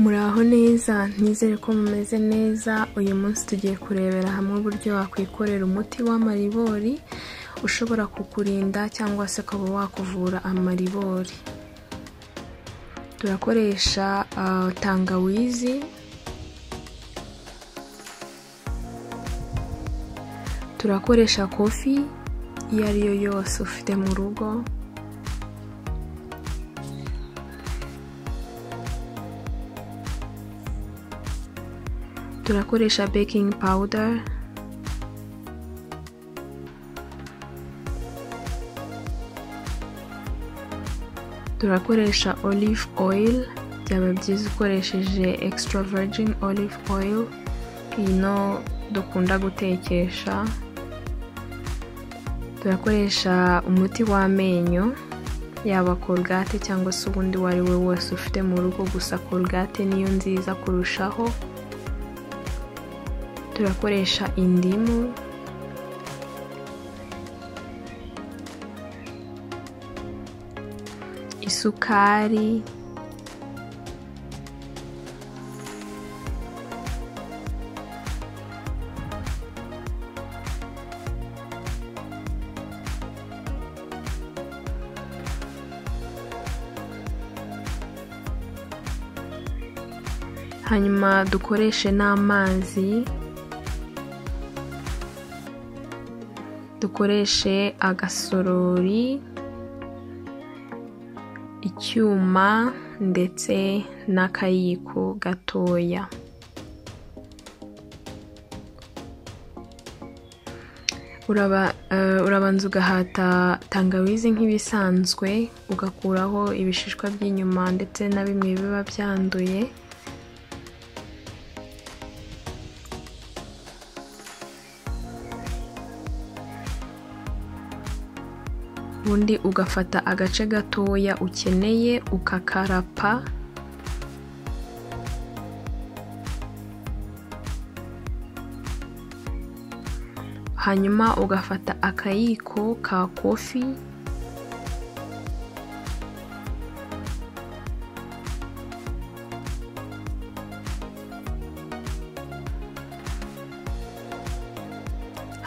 muraho neza nizere ko mumeze neza uyu munsi tugiye kurebera hamwe uburyo wakwikorera umuti w'amaribori ushobora kukurinda cyangwa se ukaba wakuvura amaribori turakoresha ah, tangawizi turakoresha kofi iyo ari yo yose ufite mu rugo turakoresha baking powder turakoresha olive oil byaba byiza ukoresheje extra virgin olive oil ino dukunda gutekesha turakoresha umuti w'amenyo yaba korogate cyangwa se ubundi uwo ari we wose ufite mu rugo gusa korogate niyo nziza kurushaho turakoresha indimu isukari hanyuma dukoreshe n'amazi dukoreshe agasorori icyuma ndetse n'akayiko gatoya Uraba- eh, urabanza ugahata tangawizi nk'ibisanzwe ugakuraho ibishishwa by'inyuma ndetse na bimwe biba byanduye ubundi ugafata agace gatoya ukeneye ukakarapa hanyuma ugafata akayiko ka kofi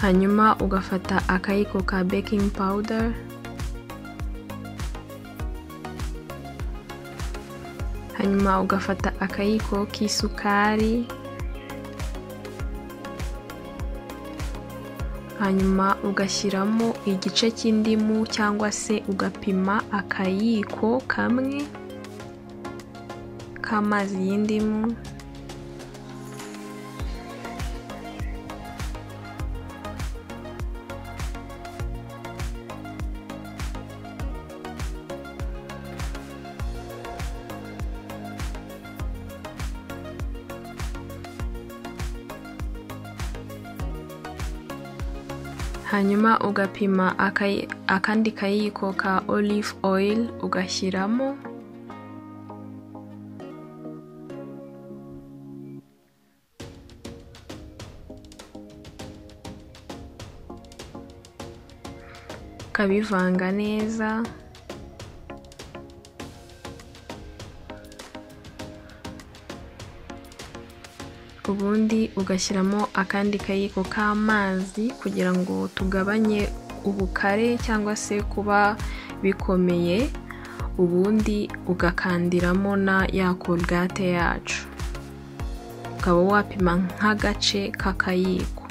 hanyuma ugafata akayiko ka baking powder hanyuma ugafata akayiko k'isukari hanyuma ugashyiramo igice cy'indimu cyangwa se ugapima akayiko kamwe k'amazi y'indimu hanyuma ugapima akayi- akandi kayiko ka olive oil ugashyiramo ukabivanga neza ubundi ugashyiramo akandi kayiko k'amazi kugira ngo tugabanye ubukare cyangwa se kuba bikomeye ubundi ugakandiramo na ya korogate yacu ukaba wapima nk'agace k'akayiko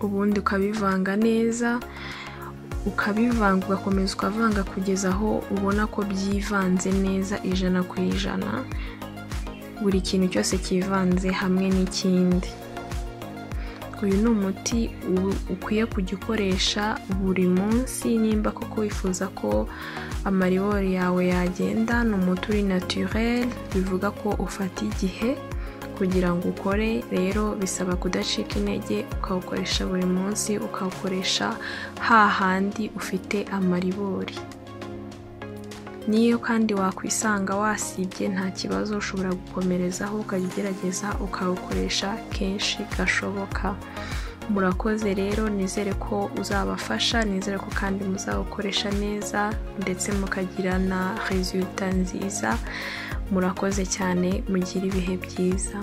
ubundi ukabivanga neza ukabivanga ugakomeza ukavanga kugeza aho ubona ko byivanze neza ijana ku ijana buri kintu cyose kivanze hamwe n'ikindi uyu ni umuti u- ukwiye kujya ukoresha buri munsi nimba koko wifuza ko amaribori yawe yagenda ni umuti uri naturel bivuga ko ufata igihe kugira ngo ukore rero bisaba kudacika intege ukawukoresha buri munsi ukawukoresha hahandi ufite amaribori niyo kandi wakwisanga wasibye nta kibazo ushobora gukomerezaho ukajya ugerageza ukawukoresha kenshi gashoboka murakoze rero nizere ko uzabafasha nizere ko kandi muzawukoresha neza ndetse mukagira na rezilita nziza murakoze cyane mugire ibihe byiza